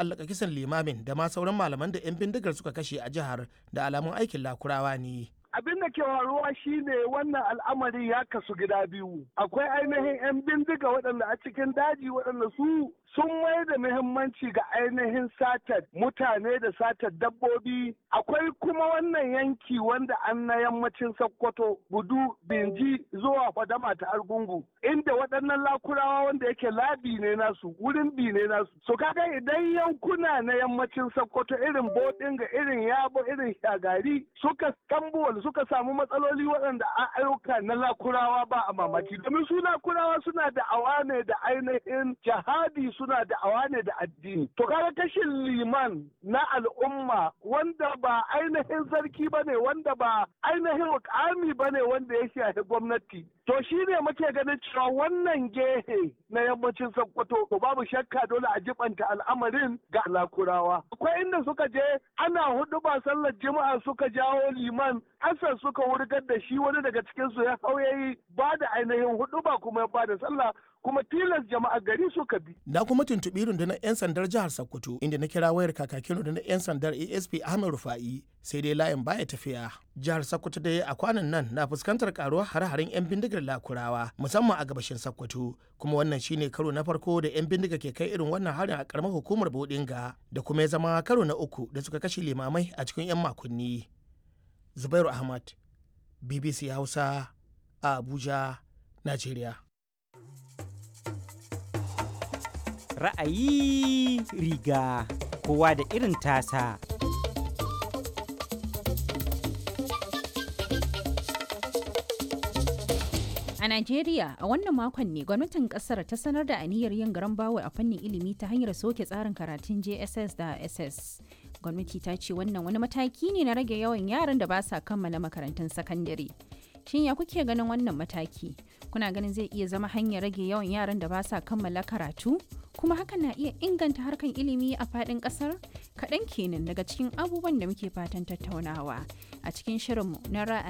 ta'allaka kisan limamin da ma sauran malaman da 'yan bindigar suka kashe a jihar da alamun aikin lakurawa ne. abin da ke faruwa shine wannan al'amari ya kasu gida biyu akwai ainihin 'yan bindiga waɗanda a cikin daji waɗanda su sun mai da muhimmanci ga ainihin satar mutane da satar dabbobi akwai kuma wannan yanki wanda an na yammacin sokoto gudu binji zuwa fadama ta argungu inda waɗannan lakurawa wanda yake labi ne nasu wurin bi ne nasu so kaga idan yankuna na yammacin sokoto irin bodinga irin yabo irin shagari suka tambuwal suka samu matsaloli waɗanda a ayyuka na lakurawa ba a mamaki domin su lakurawa suna da awa ne da ainihin jihadi suna da awa ne da addini to kaga kashin liman na al'umma wanda ba ainihin sarki ba ne wanda ba ainihin mukami ba ne wanda ya shafi gwamnati to shi ne muke ganin cewa wannan gehe na yammacin sokoto to babu shakka dole a jibanta al'amarin ga lakurawa akwai inda suka je ana hudu ba sallar juma'a suka jawo liman asar suka wurgar da shi wani daga cikinsu ya hau yayi ba da ainihin hudu ba kuma ya ba da sallah kuma tilas jama'a gari suka bi. Na kuma tuntuɓi rundunar 'yan sandar jihar Sokoto inda na kira wayar kakakin rundunar 'yan sandar ASP Ahmed Rufa'i sai dai layin baya tafiya. Jihar Sokoto dai a kwanan nan na fuskantar karuwar hare-haren 'yan bindigar lakurawa musamman a gabashin Sokoto kuma wannan shine karo na farko da 'yan bindiga ke kai irin wannan harin a karamar hukumar Bodinga da kuma ya zama karo na uku da suka kashe limamai a cikin 'yan makonni. Zubairu Ahmad, BBC Hausa, a Abuja, Najeriya. ra'ayi riga kowa da irin tasa. A Najeriya a wannan makon ne gwamnatin kasar ta sanar da aniyar yin garan bawo a fannin ilimi ta hanyar soke tsarin karatun JSS da SS. Gwamnati ta ce wannan wani mataki ne na rage yawan yaran da ba sa kammala makarantun sakandare. Shin ya kuke ganin wannan mataki? Kuna ganin zai iya zama hanyar rage yawan yaran da ba sa kammala karatu? Kuma hakan na iya inganta harkan ilimi a faɗin ƙasar? Kaɗan kenan daga cikin abubuwan da muke fatan tattaunawa a cikin shirinmu na ra'ayi.